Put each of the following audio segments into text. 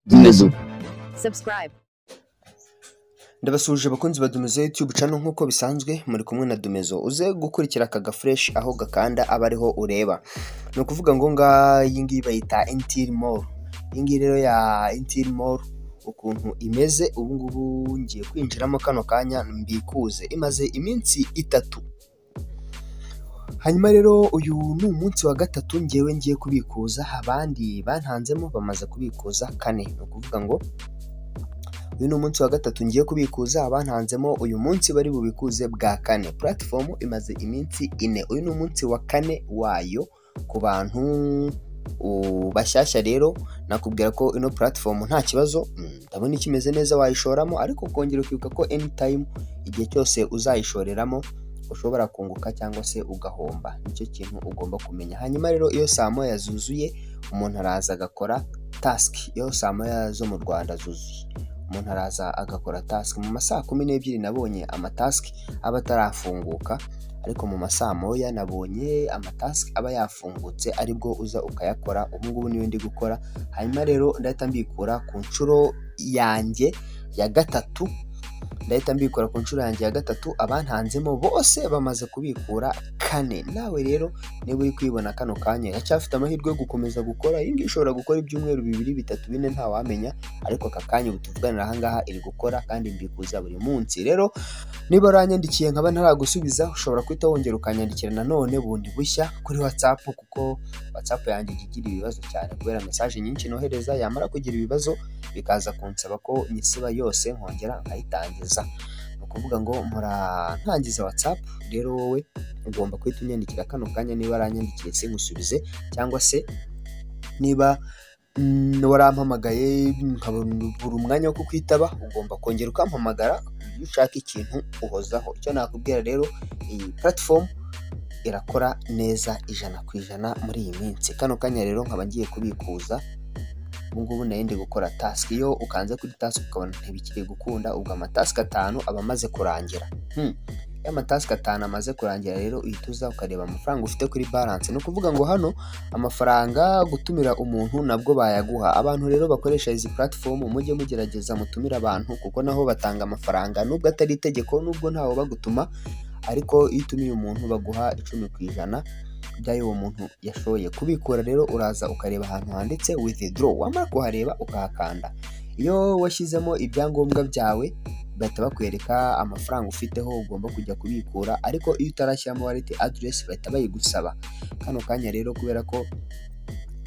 dumezu subscribe, ndabasuhuje abakunzi ba Dumezo YouTube channel nk'uko bisanzwe muri kumwe na Dumezo uze gukurikira aka gafresh aho gakanda aba ariho ureba ni ukuvuga ngo nga iyi ngiyi bayita Intel Mall iyi ngiyi rero ya Intel Mall ukuntu imeze ubu ngubu ngiye kwinjiramo kano kanya mbikuze imaze iminsi itatu hanyuma rero uyu ni umunsi wa gatatu ngewe ngiye kubikuza abandi bantanzemo bamaze kubikuza kane ni ukuvuga ngo uyu ni umunsi wa gatatu ngiye kubikuza abantanzemo uyu munsi bari bubikuze bwa kane puratifomu imaze iminsi ine uyu ni umunsi wa kane wayo ku bantu u- bashyashya rero nakubwira ko ino puratifomu nta kibazo mm, ndabona ikimeze neza wayishoramo ariko ukongera ukibuka ko anytime igihe cyose uzayishoreramo ushobora kunguka cyangwa se ugahomba nicyo kintu ugomba kumenya hanyuma rero iyo saa moya zuzuye umuntu araza agakora tasiki iyo saa moya zo mu rwanda zuzuye umuntu araza agakora tasiki mu masaha kumi n'ebyiri nabonye amatasiki aba atarafunguka ariko mu masaha moya nabonye amatasiki aba yafungutse aribwo uza ukayakora ubu ngubu niyo ndi gukora hanyuma rero ndahita mbikura ku nshuro yanjye ya gatatu ndahita mbikura ku nshuro yanjye ya gatatu abantanzemo bose bamaze kubikura kane nawe rero niba uri kwibona kano kanya iracyafite amahirwe yo gukomeza gukora iyi ngiyi ishobora gukora ibyumweru bibiri bitatu bine ntawamenya ariko aka kanya ubu tuvuganira aha ngaha iri gukora kandi mbikuza buri munsi rero niba uranyandikiye nkaba ntaragusubiza ushobora guhita wongera ukanyandikira nanone bundi bushya kuri whatsapp kuko whatsapp yanjye ijya igira ibibazo cyane kubera mesaje nyinshi nohereza yamara kugira ibibazo bikaza kunsaba ko nyisiba yose nkongera nkayitangiza ni ukuvuga ngo murantangiza whatsapp rero wowe ugomba guhita unyandikira kano kanya niba aranyandikiye singusubize cyangwa se niba mm, warampamagaye nkabura umwanya wo kukwitaba ugomba kongera ukampamagara iyo ushaka ikintu uhozaho icyo nakubwira rero iyi puratifomu irakora neza ijana ku ijana muri iyi minsi kano kanya rero nkaba ngiye kubikuza ubu ngubu nari ndi gukora tasiki iyo ukanze kuri tasiki ukabona ntibikiri gukunda ubwo amatasiki atanu aba amaze kurangira Hmm. iyo amatasiki atanu amaze kurangira rero uhita uza ukareba amafaranga ufite kuri baranse ni ukuvuga ngo hano amafaranga gutumira umuntu nabwo bayaguha abantu rero bakoresha izi puratifomu mujye mugerageza mutumire abantu kuko naho batanga amafaranga nubwo atari itegeko nubwo ntawe bagutuma ariko iyo utumiye umuntu baguha icumi ku ijana by'ayo uwo muntu yashoye kubikura rero uraza ukareba ahantu handitse withdraw wamara kuhareba ukahakanda iyo washyizemo ibyangombwa byawe bahita bakwereka amafaranga ufiteho ugomba kujya kubikura ariko iyo utarashyiramo wallet address bahita bayigusaba kano kanya rero kubera ko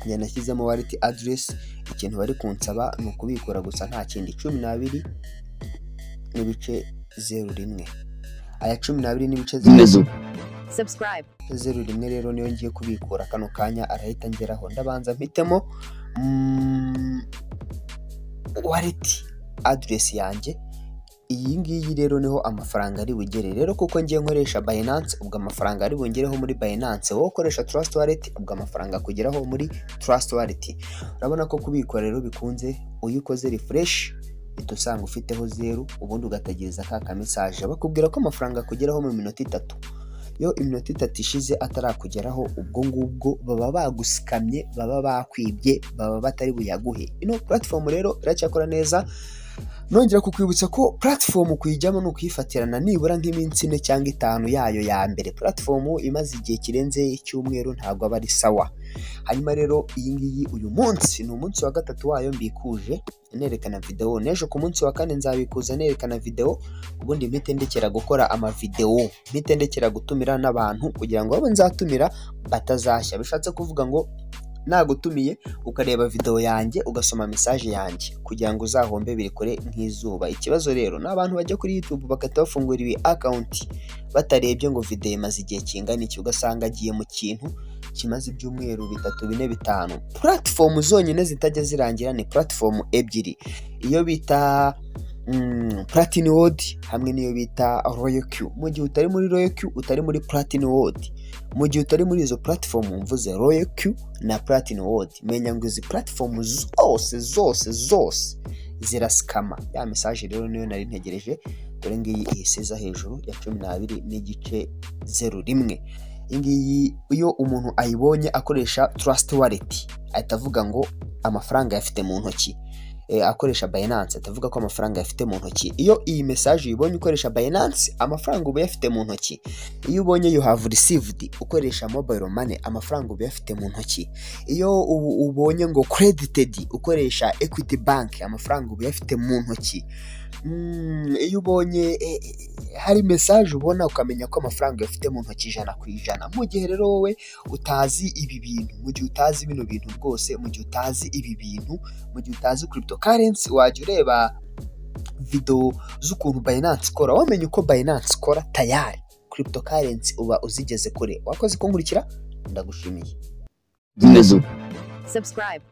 njye nashyizemo wallet address ikintu bari kunsaba ni ukubikura gusa nta kindi cumi n'abiri n'ibice zeru rimwe aya cumi n'abiri n'ibice zeru dumezu subscribe, zeru rimwe rero niyo ngiye kubikura kano kanya arahita ngeraho ndabanza mpitemo mm, wallet address yanjye iyi ngiyi rero niho amafaranga ari bugere rero kuko ngiye nkoresha Binance ubwo amafaranga ari bungereho muri Binance wowe ukoresha Trust Wallet ubwo amafaranga akugeraho muri Trust Wallet urabona ko kubikora rero bikunze iyo ukoze refresh uhita usanga ufiteho zeru ubundi ugategereza ka kamesaje bakubwira ko amafaranga akugeraho mu minota itatu iyo iminota itatu ishize atarakugeraho ubwo ngubwo baba bagusikamye baba bakwibye baba batari buyaguhe ino puratifomu rero iracyakora neza nongera kukwibutsa ko puratifomu kuyijyamo ni ukuyifatirana nibura nk'iminsi ine cyangwa itanu yayo ya mbere puratifomu imaze igihe kirenze icyumweru ntabwo aba ari sawa hanyuma rero iyi ngiyi uyu munsi ni umunsi wa gatatu wayo mbikuje nerekana videwo n'ejo ku munsi wa kane nzabikuza nerekana videwo ubundi mpite ndekera gukora amavidewo mpite ndekera gutumira n'abantu kugira ngo abo nzatumira batazashya bishatse kuvuga ngo nagutumiye ukareba videwo yanjye ugasoma mesaje yanjye kugira ngo uzahombe biri kure nk'izuba ikibazo rero ni abantu bajya kuri youtube bagahita bafungura ibi akawunti batarebye ngo videwo imaze igihe kingana iki ugasanga agiye mu kintu kimaze ibyumweru bitatu bine bitanu puratifomu zonyine zitajya zirangira ni puratifomu ebyiri iyo bita mm, Platinum World hamwe n'iyo bita Royal Q. Mu gihe utari muri Royal Q utari muri Platinum World. Mu gihe utari muri izo platform mvuze Royal Q na Platinum World. Menya ngo izi platform zose zose zose zirasikama. Ya message rero niyo nari ntegereje dore ngiyi ihisiza hejuru ya cumi n'abiri n'igice zeru rimwe. Iyi ngiyi iyo umuntu ayibonye akoresha Trust Wallet ahita avuga ngo amafaranga yafite mu ntoki eh, akoresha Binance atavuga ko amafaranga yafite mu ntoki iyo iyi message uyibonye ukoresha Binance amafaranga uba yafite mu ntoki iyo ubonye you have received ukoresha mobile money amafaranga uba yafite mu ntoki iyo ubu- ubonye ngo credited ukoresha Equity Bank amafaranga uba yafite mu ntoki Mm, iyo ubonye eh, eh, hari message ubona ukamenya ko amafaranga uyafite mu ntoki ijana ku ijana mu gihe rero wowe utazi ibi bintu mu gihe utazi bino bintu rwose mu gihe utazi ibi bintu mu gihe utazi cryptocurrency wajya ureba video z'ukuntu Binance ikora wamenye uko Binance ikora tayari cryptocurrency uba uzigeze kure wakoze kunkurikira ndagushimiye zimeze uko subscribe